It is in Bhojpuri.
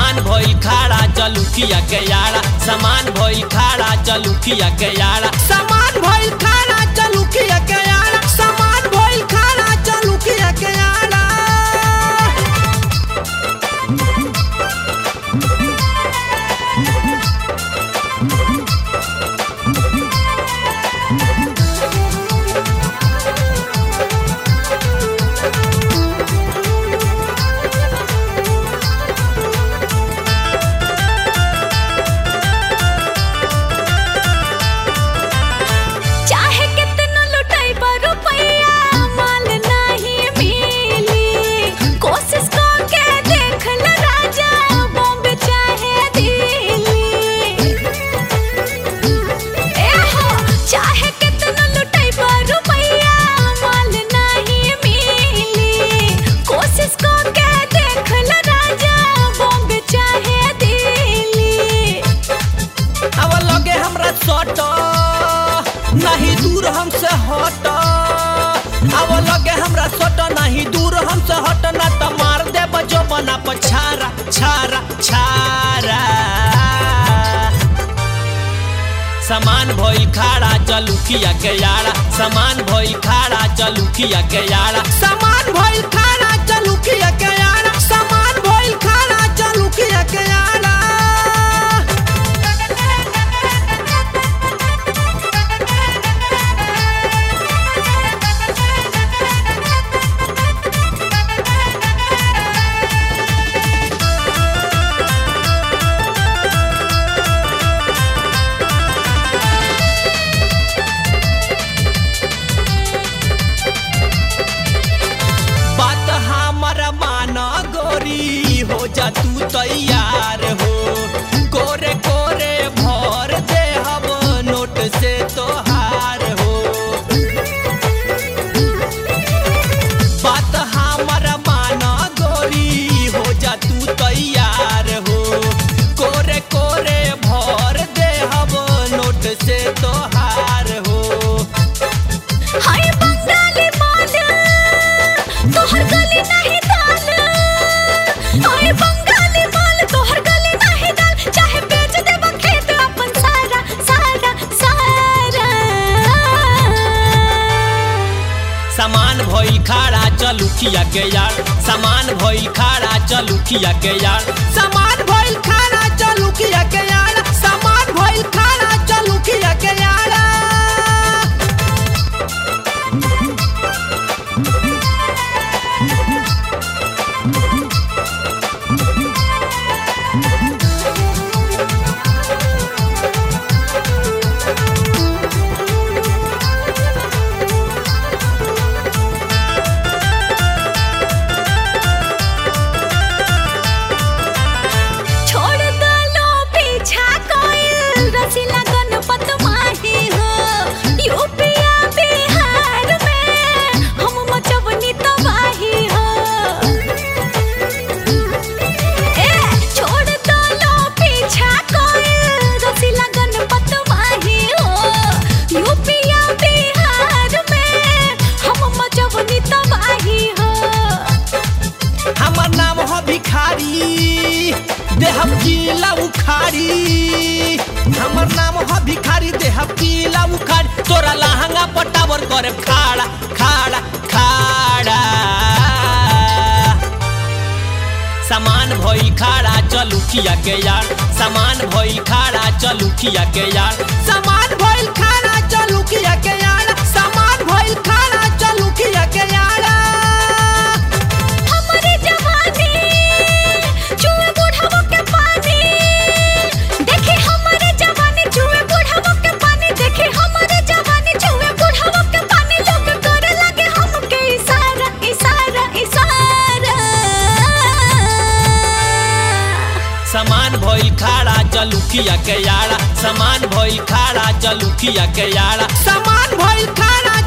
सामान भइल खाड़ा चलुकिया के यारा सामान भइल खाड़ा चलुकिया के यारा सामान भइल खाड़ा चलुकिया के यारा सामान भइल खाड़ा चलुकिया के यारा चाहे कितना लुटाई पर रुपया माल नहीं मिली कोशिश करके देख ल राजा बॉम्बे चाहे दिल्ली ए हो चाहे कितना लुटाई पर रुपया माल नहीं मिली कोशिश करके देख ल राजा बॉम्बे चाहे दिल्ली अब लगे हमरा सट नहीं दूर हमसे हट अब लगे हमरा सट नहीं दूर हमसे हट ना तो मार दे बजो बना पछारा छारा छारा सामान भइल खाड़ा चलुकिया के यारा सामान भइल खाड़ा चलुकिया के यारा सामान भइल खाड़ा चलुकिया के यारा सामान भइल खाड़ा चलुकिया के यारा बात हमर मान गोरी हो जा तू तैयार हो कोरे कोरे भर दे हम नोट से तोहार हो बात हमर मान गोरी हो जा तू तैयार हो कोरे कोरे भर दे हम नोट से तोहार हो हाय बंगाली माल तोहर गली नहीं दाल हाय बंगाली माल तोहर गली नहीं दाल चाहे बेच देब खेत अपन सारा सारा सारा सामान भइल खाड़ा चलुकिया के यार सामान भइल खाड़ा चलुकिया के यार सामान भइल खाड़ा चलुकिया के यार सामान भइल खाड़ा चलुकिया के यार छोड़ दलो पीछा कोइल रसीला गणपत माही हो यूपिया बिहार में हम मचवनी तबाही हो ए छोड़ दलो पीछा कोइल रसीला गणपत माही हो यूपिया बिहार में हम मचवनी तबाही हो हमर नाम हो भिखारी देहब किला उखाड़ी हमर नाम हो भिखारी देहब किला उखाड़ी तोरा लहंगा पटावर करे खाड़ा खाड़ा खाड़ा सामान भइल खाड़ा चलुकिया के यार सामान भइल खाड़ा चलुकिया के यार सामान भइल खाड़ा चलुकिया के यार सामान भइल खाड़ा चलुकिया के यार हमरे जवानी चुए बुढ़ावो के पानी देखे हमरे जवानी चुए बुढ़ावो के पानी देखे हमरे जवानी चुए बुढ़ावो के पानी लोग करे लगे हमके इशारा इशारा इशारा सामान भइल खाड़ा चलुकिया के यारा सामान भइल खाड़ा चलुकिया के यारा सामान भइल खाड़ा